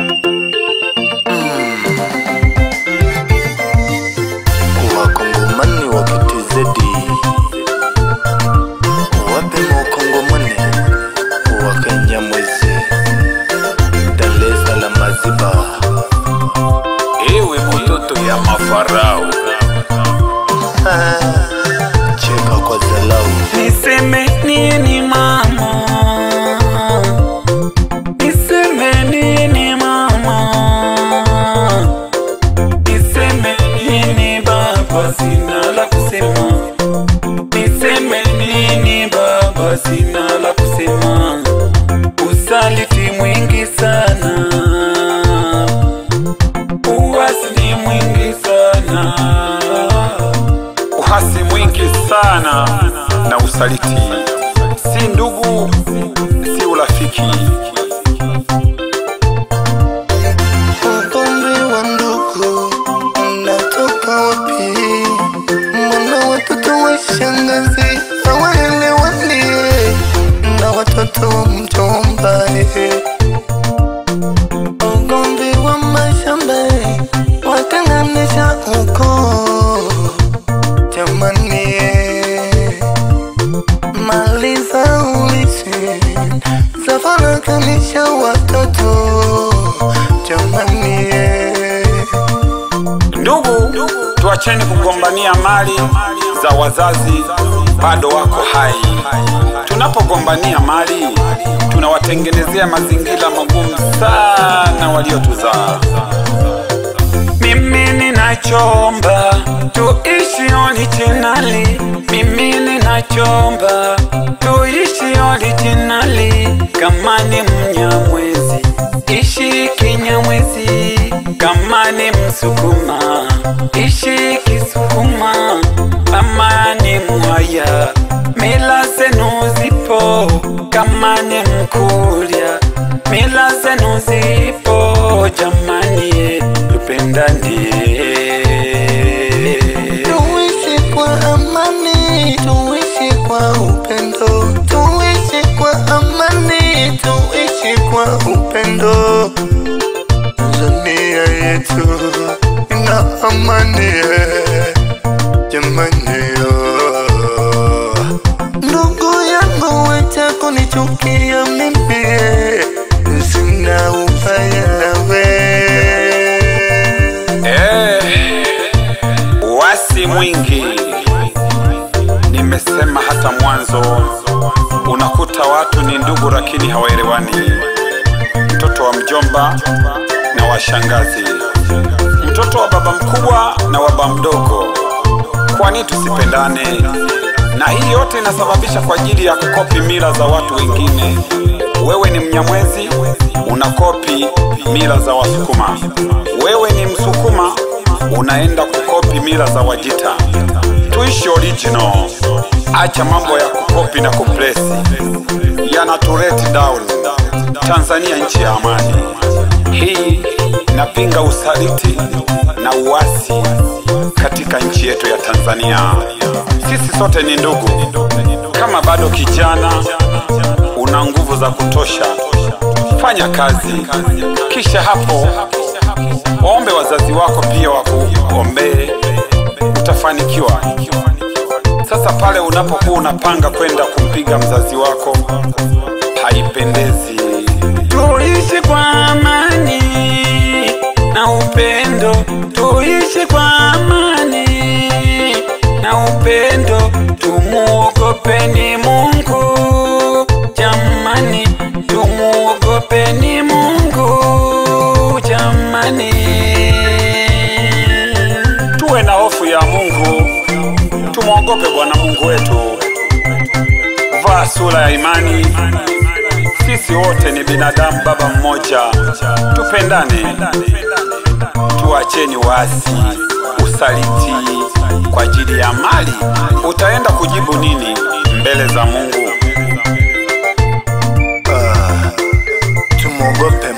wakongomani wa kitizedi wapema wakongomani wa kenyamwezi Dar es Salaam Maziba ewe mtoto ya mafarao Ah, cheka kwa zalau Niseme nini mama? Niseme nini mama? Niseme nini baba? Sina la kusema. Niseme nini baba? Sina la kusema. Usaliti mwingi sana, uasi ni mwingi sana. uhasi mwingi sana na usaliti si ndugu si urafiki ugomvi wa ndugu unatoka wapi? Mbona watoto wa shangazi hawaelewani na watoto wa mjomba? eh? Ugomvi wa mashamba watenganisha ukoo, jamani, eh. mali za urithi zafarakanisha watoto jamani, eh. ndugu tuacheni kugombania mali za wazazi bado wako hai tunapogombania mali tunawatengenezea mazingira magumu sana waliotuzaa Mimi ninachomba tuishi originali, mimi ninachomba tuishi originali. Kama ni Mnyamwezi ishi Kinyamwezi, kama ni Msukuma ishi Kisukuma, kama ni Mwaya mila zenu zipo, kama ni Mkurya mila zenu zipo, jamani tupendane. Tuishi kwa amani, tuishi kwa upendo, tuishi kwa amani, tuishi kwa upendo. Tanzania yetu ina amani, eh, jamani. oh. Ndugu yangu wacha kunichukia mimi, eh, sina ubaya nawe. Eh, wasi mwingi nimesema hata mwanzo unakuta watu ni ndugu lakini hawaelewani mtoto wa mjomba na washangazi mtoto wa baba mkubwa na wa baba mdogo kwani tusipendane na hii yote inasababisha kwa ajili ya kukopi mila za watu wengine wewe ni mnyamwezi unakopi mila za wasukuma wewe ni msukuma unaenda kukopi mila za wajita tuishi original acha mambo ya kukopi na kuplesi yanatuleti down tanzania nchi ya amani hii inapinga usaliti na uasi katika nchi yetu ya tanzania sisi sote ni ndugu kama bado kijana una nguvu za kutosha fanya kazi kisha hapo waombe wazazi wako pia wakuombee utafanikiwa sasa pale unapokuwa unapanga kwenda kumpiga mzazi wako haipendezi Tuishi kwa amani na upendo, tuishi kwa amani na upendo, tumuogopeni Mungu jamani, tumuogopeni Mungu jamani. tuwe na hofu ya mungu tumwogope bwana mungu wetu vaa sura ya imani sisi wote ni binadamu baba mmoja tupendane tuacheni wasi usaliti kwa ajili ya mali utaenda kujibu nini mbele za mungu Ah, tumwogope